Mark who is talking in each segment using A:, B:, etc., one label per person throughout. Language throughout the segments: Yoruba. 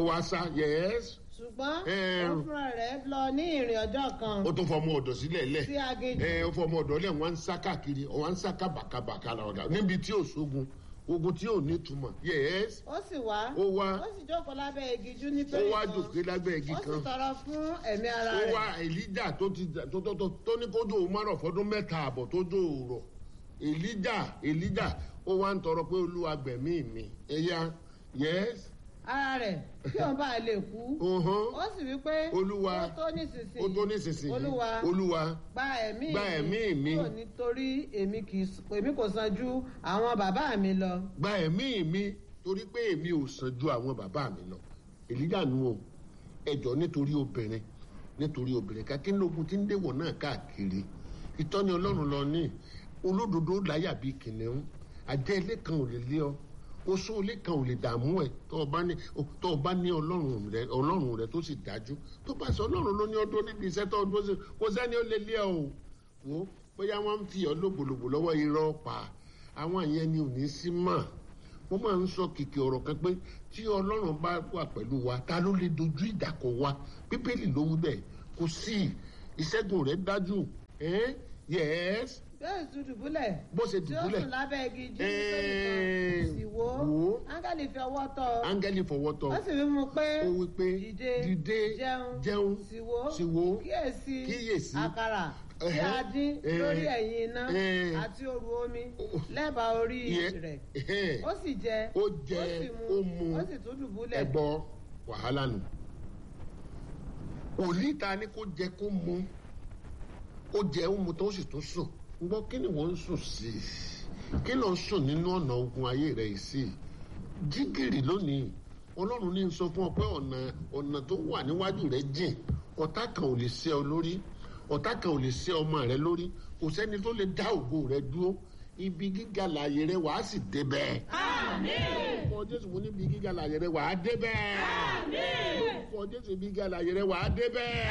A: ó wá sá yẹ́s
B: ṣùgbọ́n
A: Ẹ.
B: ó fúnra rẹ̀ lọ ní ìrìn ọjọ́ kan
A: ó tún fọmọ ọ̀dọ̀ sílẹ̀ lẹ̀
B: sí aginjù
A: ẹ ó fọmọ ọ̀dọ̀ lẹ̀ wọ́n ń sá káàkiri wọ́n ń sá kábàkábàká lọ́dà níbi tí ò sógun ogun tí ò ní túmọ̀ yẹ́s
B: ó sì wá
A: ó wá
B: ó sì jókòó lábẹ́ igi jú
A: ó
B: nítorí
A: wá
B: kan
A: jòkè lábẹ́ igi
B: ó sì
A: kan
B: tọrọ fún ẹ̀mí ara
A: ó
B: rẹ̀
A: wá èlíjà tó ti tó tó tó tó ní kójú òun márùn fọdún mẹ́ta àbọ̀ tó jó òrọ̀ èlíjà èlíjà ó wá ń tọrọ pé olúwa gbẹ̀mí mi ẹ̀yà yẹ́s
B: ara rẹ̀ kí òun bá lè kú
A: ọ̀hán
B: ó sì wí pé
A: Olúwa,
B: ó tó nísinsìnyí
A: ó tó nísinsìnyí
B: olúwa
A: olúwa
B: gba ẹ̀mí
A: gba ẹ̀mí mi.
B: kúrò nítorí èmi kì í s- èmi kò san ju àwọn bàbá mi lọ
A: gba ẹ̀mí mi torí pé èmi ò sàn ju àwọn bàbá mi lọ èlíjà nu o ẹjọ́ nítorí obìnrin nítorí obìnrin kakínlógún tí ń déwọ̀ náà káàkiri ìtọ́ni ọlọ́run lọ ní olódodo láyà bíi kìnìún àjẹ́ ilé kan ò lè lé ọ oṣó ilé kan ò lè dààmú ẹ tó o bá ní tó o bá ní ọlọ́run rẹ ọlọ́run rẹ tó sì dájú tó bá sọ ọlọ́run ló ní ọdún níbi iṣẹ́ tó ọdún sí kò sẹ́ni ó lè lé ọ o wò ó bóyá wọ́n ń fi ọ lógbòlògbò lọ́wọ́ irọ́ pa àwọn yẹn ni ò ní sí mọ́ mo máa ń sọ kìkì ọ̀rọ̀ kan pé tí ọlọ́run bá wà pẹ̀lú wa ta ló lè dojú ìjà kọ wa bíbélì ló wí bẹ́ẹ̀ kò sí ìṣẹ́gun rẹ̀ dájú ẹ́ yẹ́s
B: bẹ́ẹ̀ sì dùbúlẹ̀
A: bó ṣe
B: tí ó
A: dùbúlẹ̀
B: sùn lábẹ́ igi jú
A: Ẹ́ẹ̀,
B: nítorí kan sì wò ó
A: wò ó.
B: áńgẹ́lì fi ọwọ́ tọ́ ọ
A: áńgẹ́lì fọwọ́ tọ́
B: ó sì wí mu pé
A: ó wí pé
B: dìde
A: dìde
B: jẹun
A: jẹun
B: sì wò ó
A: sì wò ó
B: kíyèsí
A: kíyèsí
B: àkàrà tí
A: Ẹ̀hẹ́,
B: a dín
A: ẹ̀hẹ́,
B: lórí ẹ̀yìn iná
A: ẹ̀hẹ́.
B: àti òru omi lẹ́bàá orí
A: Ìyẹn-
B: rẹ̀
A: ẹ̀hẹ́.
B: ó sì jẹ
A: Ó jẹ,
B: sì
A: ó mu.
B: ó sì tún dùbúlẹ̀
A: ẹbọ wàhálà nù òní ta ni kó jẹ kó mu ó jẹ ó mu tó sì tún sùn gbọ́ kí ni wọ́n ń sùn sí i kí ló ń sùn nínú ọ̀nà ogun ayé rẹ̀ yìí sí i jígìrì lónìí ọlọ́run ní sọ fún ọ pé ọ̀nà ọ̀nà tó wà níwájú rẹ̀ jìn ọ̀tá kan ò lè ṣe ọ lórí ọ̀tá kan ò lè ṣe ọmọ rẹ lórí kò sẹ́ni tó lè dá ògo rẹ dúró ibi gíga láàyè rẹ wàá sì débẹ̀. orúkọ jésù mo ní ibi gíga láàyè rẹ wàá débẹ̀. orúkọ jésù ibi gíga láàyè rẹ wàá débẹ̀.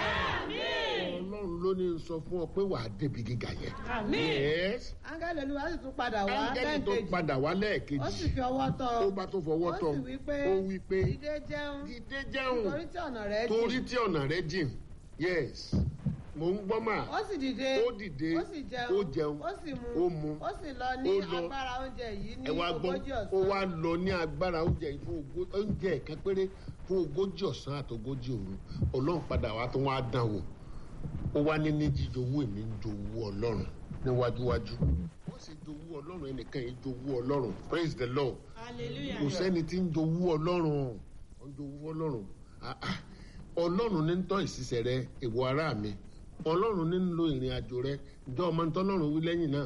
A: ọlọ́run ló ní sọ fún ọ pé wàá débi gíga yẹn. Yes.
B: áńgẹ́lì olúwa sì tún padà wá
A: áńgẹ́lì tó
B: lẹ́ẹ̀kejì
A: padà wá
B: ó sì
A: lẹ́ẹ̀kejì
B: fi ọwọ́ tọ́
A: tó
B: ọ
A: bá tó fọwọ́ tọ́
B: ó sì wí pé
A: ó wí pé
B: dìde jẹun
A: dídé jẹun
B: torí tí ọ̀nà rẹ̀
A: torí
B: jìn
A: tí ọ̀nà rẹ jìn yes mò ń gbọ́ mà
B: ó sì dìde
A: ó dìde
B: ó sì jẹun
A: ó jẹun
B: ó sì mu
A: ó mu
B: ó sì lọ ní
A: ó lọ.
B: agbára oúnjẹ yìí ní
A: ẹ wá gbọ́
B: ogójì
A: ó
B: ọ̀sán
A: wá lọ ní agbára oúnjẹ yìí fún ogó- oúnjẹ ẹ̀kan péré fún ogójì ọ̀sán àti ogójì òru ọlọ́run padà wá tó wá dán wò ó wá ní ní jíjowó èmi ń jowó ọlọ́run níwájúwájú wọ́n sì jowó ọlọ́run ẹnìkan yìí jowó ọlọ́run praise the lord kò sẹ́ni tí ń jowó ọlọ́run ó ń jowó ọlọ́run Ah, ah. ọlọ́run ní ń tọ́ ìṣiṣẹ́ rẹ ìwọ ará mi ọlọ́run ní ń lo ìrìn àjò rẹ ìjọ ọmọ ntọ́lọ́run wí lẹ́yìn náà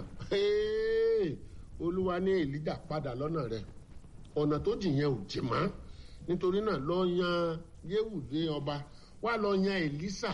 A: Hey! olúwa ní èlíjà padà lọ́nà rẹ ọ̀nà tó jì yẹn ò jì mọ́ nítorí náà lọ yan yéwù dé ọba wá lọ yan èlísà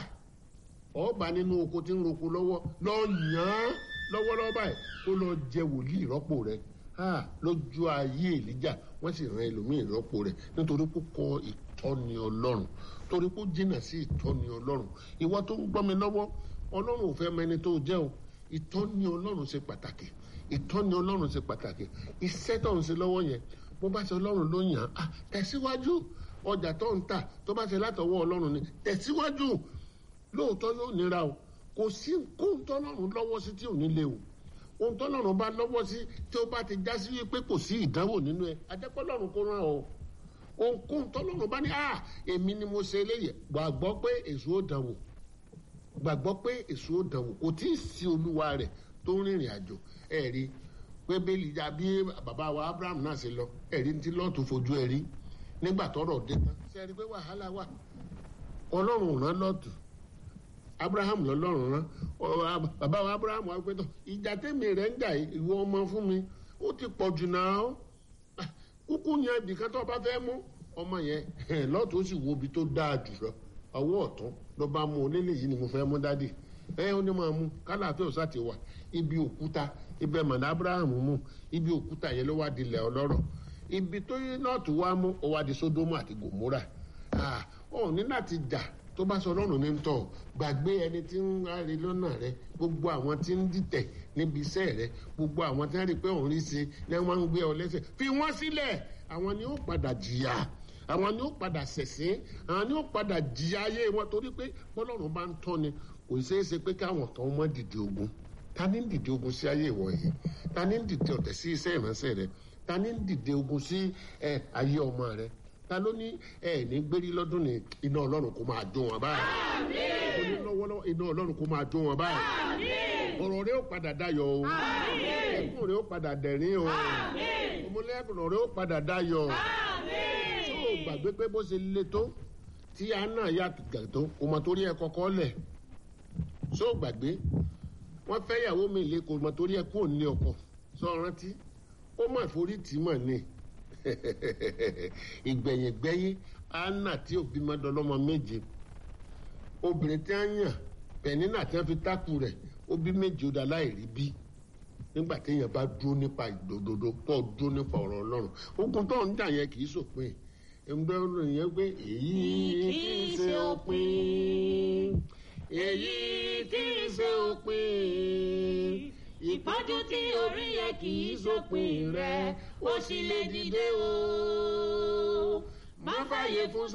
A: ọba nínú oko tí ń roko lọ́wọ́ lọ yàn án lọ́wọ́lọ́wọ́ báyìí kó lọ jẹ wòlíì rọ́pò rẹ̀ Ah, lójú ayé èlíjà wọ́n sì ran ẹlòmíì rọ́pò rẹ̀ nítorí kó kọ ìtọ́ni ọlọ́run torí kó jìnnà sí ìtọ́ni ọlọ́run ìwọ tó ń gbọ́ mi lọ́wọ́ ọlọ́run ò fẹ́ mọ ẹni tó jẹ́ o ìtọ́ni ọlọ́run ṣe pàtàkì ìtọ́ni ọlọ́run ṣe pàtàkì iṣẹ́ tó ń ṣe lọ́wọ́ yẹn bó bá ṣe ọlọ́run ló yàn án tẹ̀síwájú ọjà tó ń tà tó bá ṣe látọwọ́ ọlọ́run ni tẹ̀síwájú lóòótọ́ yóò nira o kò sí kóhun tọ́lọ́run lọ́wọ́ sí tí ò ní lé o ohun tọ́lọ́run bá lọ́wọ́ sí tí ó bá ti já sí wípé kò sí ìdánwò nínú ẹ adẹ́pọ́lọ́run kó rán ọ ohunkóhun tọ́lọ́run bá ní à èmi ni mo ṣe eléyìí gbàgbọ́ pé èso ó dánwò gbàgbọ́ pé èso ó dánwò kò tí ì sí olúwa rẹ̀ tó ń rìnrìn àjò ẹ̀ rí pé bẹ́ẹ̀lì ya bí bàbá wa abraham náà ṣe lọ ẹ̀rí ti lọ́ọ̀tù fojú ẹ̀ rí nígbà tọ́rọ̀ dé tán ṣe é rí pé wàhálà wà ọlọ́run rán lọ́ọ̀tù abraham lọ́lọ́run rán ọ- bàbá wa abraham wá pé tó ìjà tèmi rẹ̀ ń jà yìí, ìwọ ọmọ fún mi ó ti pọ̀ jù náà Ah, kúkú yẹn ibìkan tó bá fẹ́ mú ọmọ yẹn lọ́ọ̀tù ó sì wo ibi tó dáa jù lọ ọwọ́ ọ̀tún ló bá mú onílé yìí ni mo fẹ́ mú dádì ẹ ó ní máa mú kálàfẹ́ òsà ti wà ibi òkúta ibẹ̀ mọ̀nà abraham mú ibi òkúta yẹn ló wá dilẹ̀ ọlọ́rọ̀ ibi tó yẹ nọ́ọ̀tù wá mú ó wá di sódómù àti gòmórà Ah, ó ní láti jà tó bá sọ ọlọ́run ní tọ̀ gbàgbé ẹni tí ń ráre lọ́nà rẹ gbogbo àwọn tí ń dìtẹ̀ níbi iṣẹ́ rẹ gbogbo àwọn tí wọ́n rí i pé òun rí sí i ní wọ́n ń gbé ọ lẹ́sẹ̀ fi wọ́n sílẹ̀ àwọn ni ó padà jìyà àwọn ni ó padà ṣẹ̀sìn àwọn ni ó padà jí ayé wọn torí pé bọ́lọ́run bá ń tọ́ ni kò ṣeé ṣe pé káwọn kan mọ́ dìde ogun ta ni ń dìde ogun sí ayé ìwọ yìí ta ni ń dìde ọ̀tẹ̀ sí iṣẹ́ ìránṣẹ́ rẹ ta ni ń dìde ogun sí ẹ ayé ọmọ rẹ ta ló ní ẹ ní gbérí lọ́dún ní iná ọlọ́run kó máa jó wọn báyìí ó ní lọ́wọ́lọ́wọ́ iná ọlọ́run kó máa jó wọn báyìí ọ̀rọ̀ rẹ ó padà dayọ̀ o ẹkún rẹ ó padà dẹ̀rín o ọmọlẹ́kùn rẹ ó padà dayọ̀ tó o gbàgbé pé bó ṣe le tó tí anna yà tó o mọ̀ torí ẹ kọ́kọ́ lẹ̀ tó o gbàgbé wọ́n fẹ́ yàwó mi lé kò mọ̀ torí ẹ kú òní ọkọ̀ sọ rántí ó mà forí tì í mọ̀ ni ìgbẹ̀yìngbẹ́yìn anna tí òbí máa dọlọ́mọ méje obìnrin tí a yàn pẹ̀nínà tí wọ́n fi tákù rẹ̀ ó bí méje ó da láìrí bí nígbà téèyàn bá dúró nípa ìdòdòdó tó dúró nípa ọ̀rọ̀ ọlọ́run ogun tó ń jà yẹn kì í sòpin ẹgbẹ́ ọ̀rọ̀ yẹn pé èyí kì í ṣe òpin èyí kì í ṣe òpin
C: ìpọ́njú tí orí yẹ kì í sópin rẹ̀ ó sì lè dìde o.
A: má fàyè fún